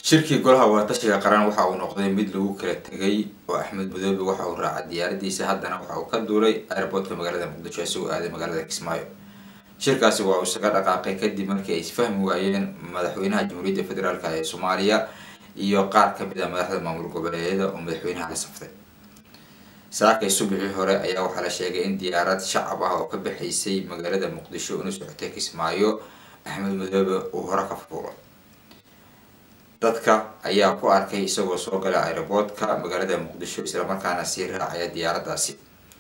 shirkii golaha waatashiga qaran waxa uu noqday mid lagu kala tegay oo axmed madoobe waxa uu raacay diyaaradiisa haddana waxa uu ka duulay airboortka magaalada muqdisho isagoo aaday magaalada kismaayo shirkaasi waa uu isaga dhaqaaqay kadib markii ay isfahmi waayeen madaxweynaha jamhuuriyadda federaalk ee soomaaliya iyo qaar kamid ah madaxda maamul goboleedyada oo madaxweynaha la saftay saakay subaxii hore ayaa waxaa la sheegay in diyaarad shacab ah oo ka baxaysay magaalada muqdisho una socotay kismaayo axmed madoobe uu hore ka fuulay dadka ayaa ku arkay isagoo soo gala aeroboortka magaalada muqdisho islamarkaana sii raacaya diyaaradaasi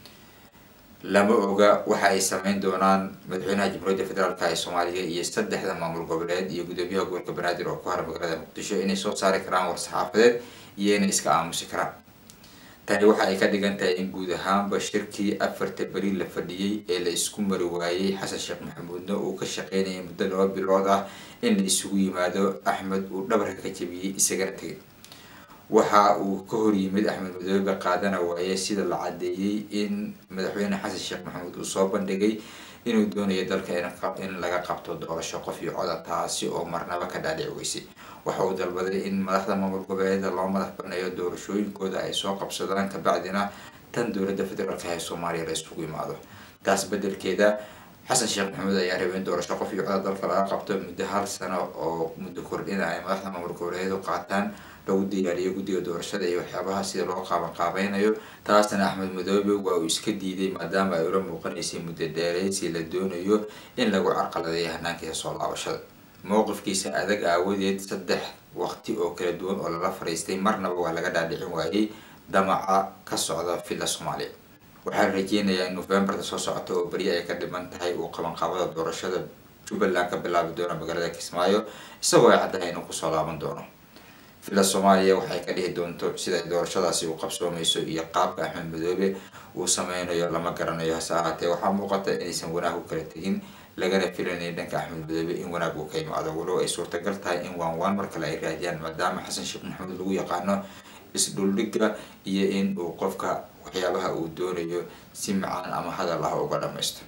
lama oga waxa ay sameyn doonaan madaxweynaha jamhuuriyadda federaalk ee soomaaliya iyo saddexda maamul goboleed iyo gudoomiyaha gobolka banaadir oo ku hara magaalada muqdisho inay soo saari karaan war-saxaafadeed iyo inay iska aamusi karaan tani waxa ay ka dhigan tahay in guud ahaanba shirkii afarta beri la fadhiyey ee la isku mari waayey xasan sheekh maxamuudna uu ka shaqeynayay muddo laba bilood ah in la isugu yimaado axmed uu dhabarka ka jabiyey isagana tegay waxa uu ka hor yimid axmed madoobe qaadana waaye sida la cadeeyey in madaxweyne xasan sheekh maxamuud uu soo bandhigay inuu doonayo dalka in laga qabto doorasho qof iyo coda taasi oo marnaba ka dhaadhici weysay waxa uu dalbaday in madaxda maamul goboleeda loo madax baneeyo doorashooyinkooda ay soo qabsadaan kabacdina tan dowladda federaalk ee soomaaliya la isugu imaado taas bedelkeeda xasan sheekh maxamuud ayaa rabay in doorasho qof iyo coda dalka laga qabto muddo hal sano oo muddo kordhina ay madaxda maamul goboleedu qaataan lagu diyaariyo guddiga doorashada iyo waxyaabaha sida loo qaaban qaabeynayo taasna axmed madoobe waa uu iska diiday maadaama ay ula muuqanaysay muddo dheereysi la doonayo in lagu carqaladeeyo hanaankiisa soo laabashada mowqifkiisa adag aawadeed saddex waqti oo kala duwan oo lala fariistay marnaba waa laga dhaadhicin waayey damaca ka socda villa soomaaliya waxaan rajeynayaa in novembarta soo socota oo beri ay ka dhiman tahay uu qabanqaabada doorashada jubbaland ka bilaabi doono magaalada kismaayo isagoo ay caddahay inuu kusoo laaban doono villa soomaaliya waxay ka dhihi doonto sida doorashadaasi uu qabsoomayso iyo qaabka axmed madoobe uu sameynayo lama garanayo hase ahaatee waxaa muuqata inaysan wanaag u kala tegin lagana filanaya dhanka axmed madoobe in wanaag uu ka imaado walow ay suurtagal tahay in waan waan mar kale ay raadiyaan maadaama xasan sheekh maxamuud lagu yaqaano isdhuldhiga iyo in uu qofka waxyaabaha uu doonayo si macaan ama hadal ah uga dhamaysto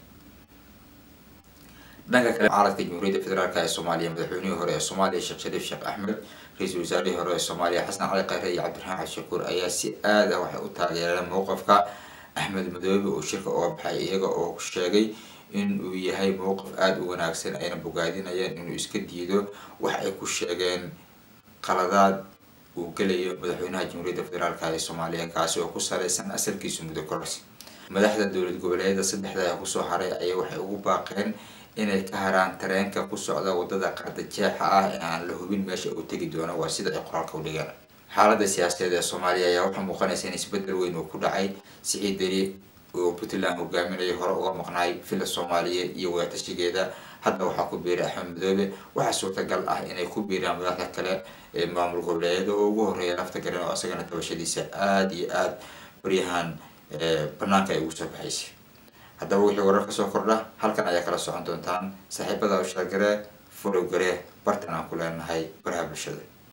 dhanka kale caaladka jamhuuriyadda federaalk ee soomaaliya madaxweynihii hore ee soomaaliya sheekh shariif sheekh axmed ra-iisul wasaarihii hore ee soomaaliya xasan cali khayre iyo cabdiraxmaan xashakuur ayaa si aad ah waxay u taageereen mowqifka axmed madoobe uu shirka uga baxay iyaga oo sheegay in uu yahay mowqif aada u wanaagsan ayna bogaadinayaan inuu iska diido wax ay ku sheegeen qaladaad uu gelayo madaxweynaha jamhuuriyadda federaalk ee soomaaliya kaasi oo ku saleysan asalkiisu muddo kororsi madaxda dowlad goboleedyada saddexda ee kusoo haray ayaa waxay ugu baaqeen inay ka haraan tareenka ku socda wadada qarda jeexa ah ee aan la hubin meesha uu tegi doono waa sida ay qoraalka u dhigeen xaaladda siyaasadeed ee soomaaliya ayaa waxaa muuqanaysa in isbedel weyn uu ku dhacay siciid deri oo puntland hogaaminaya hore uga maqnaay villa soomaaliya iyo wadatashigeeda hadda waxaa ku biiray axmed madoobe waxaa suurtagal ah inay ku biiraan madaxda kale ee maamul goboleedyada oo ugu horeeya lafta garen oo isagana tabashadiisa aada iyo aada baryahan banaanka ay ugu soo baxaysay haddaba wixii warar ka soo kordha halkan ayaa kala socon doontaan saaxiibada ushaagare furowgare bartan aan ku leenahay baraha bulshada